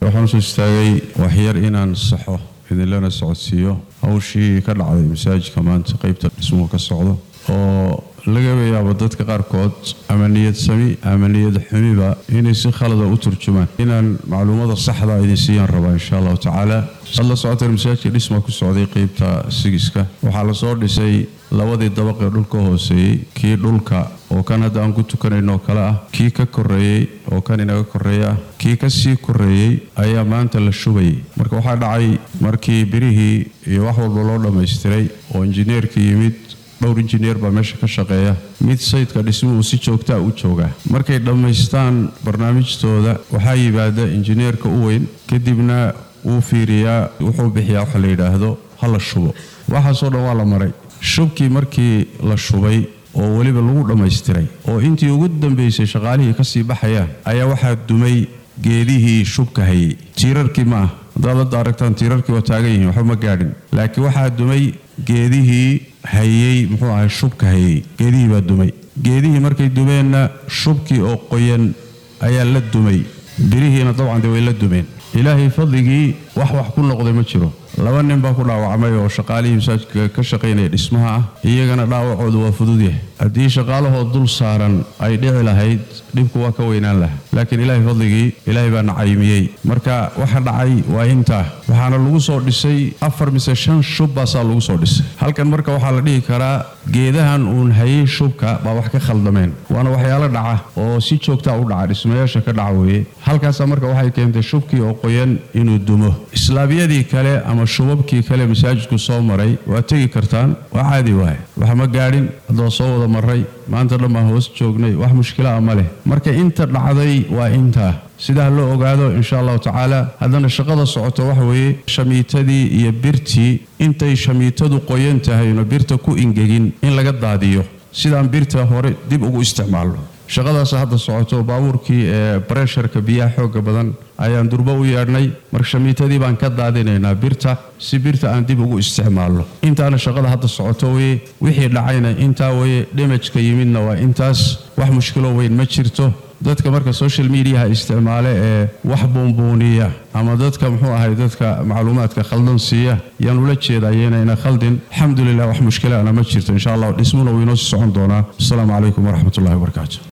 waxaan usoo istaagay waxyar inaan saxo idinlana socodsiiyo hawshii ka dhacday masaajidka maanta qeybta dhismuhu ka socdo oo laga yaabo dadka qaarkood ama niyad sami ama niyad xumiba inay si khalada u turjumaan inaan macluumada saxda idin siiyaan rabaa insha allahu tacaala ad la socoteen masaajidka dhisma ku socday qeybta sigiska waxaa lasoo dhisay labadii dabaqee dhulka hooseeyey kii dhulka oo kan hadda aan ku tukanayno oo kale ah kii ka koreeyey oo kan inaga koreeya ah kii ka sii koreeyey ayaa maanta la shubayay marka waxaa dhacay markii birihii iyo wax walba loo dhammaystiray oo injineerkii yimid dhowr injineer baa meesha ka shaqeeya mid sayidka dhismuhu si joogtaa u joogaa markay dhammaystaan barnaamijtooda waxaa yimaada injineerka u weyn kadibna wuu fiiriyaa wuxuu bixiyaa waxa la yidhaahdo ha la shubo waxaasoo dhan waa la maray shubkii markii la shubay oo weliba lagu dhammaystiray oo intii ugu dambaysay shaqaalihii ka sii baxayaan ayaa waxaa dumay geedihii shubka hayay tiirarkii ma ah haddaad hadda aragtaan tiirarkii waa taagan yihiin waxba ma gaadhin laakiin waxaa dumay geedihii hayey muxuu ahay shubka hayey geedihii baa dumay geedihii markay dumeenna shubkii oo qoyan ayaa la dumay birihiina dabcan dee way la dumeen ilaahay fadligii wax wax ku noqday ma jiro laba nin baa ku dhaawacmay oo shaqaalihii masaajidka ka shaqaynaya dhismaha ah iyagana dhaawacoodu waa fudud yahay haddii shaqaalahoo dul saaran ay dhici lahayd dhibku waa ka weynaan lahaa laakiin ilaahay fadligii ilaahay baa nacaymiyey marka waxa dhacay waa intaa waxaana lagu soo dhisay afar mise shan shub baasaa lagu soo dhisay halkan marka waxaa la dhihi karaa geedahan uun hayay shubka baa wax ka khaldameen waana waxyaalo dhaca oo si joogtaa u dhaca dhismayaasha ka dhaca weeye halkaasaa marka waxay keentay shubkii oo qoyan inuu dumo islaamiyadii kale ama shubabkii kale masaajidku soo maray waa tegi kartaan waa caadi waaye wax ma gaadhin haddoo soo wada maray maanta dhan baan hoos joognay wax mushkila a ma leh marka inta dhacday waa intaa sidaa loo ogaado insha allahu tacaala haddana shaqada socoto waxa weeye shamiitadii iyo birtii intay shamiitadu qoyan tahayno birta ku ingegin in laga daadiyo sidaan birta hore dib ugu isticmaalno shaqadaas hadda socoto baabuurkii ee baresharka biyaha xooga badan ayaan durbo u yeedhnay marka shamiitadii baan ka daadinaynaa birta si birta aan dib ugu isticmaalno intaana shaqada hadda socoto weye wixii dhacayna intaa weye dhimajka yimidna waa intaas wax mushkilo weyn ma jirto dadka marka social mediaha isticmaale ee wax buunbuuniya ama dadka muxuu ahay dadka macluumaadka khaldan siiya yaan ula jeedayenayna khaldin alxamdulilah wax mushkilana ma jirto insha allah dhismuna wuu inoo sii socon doonaa asalaamu calaykum waraxmat ullahi wabarakaatu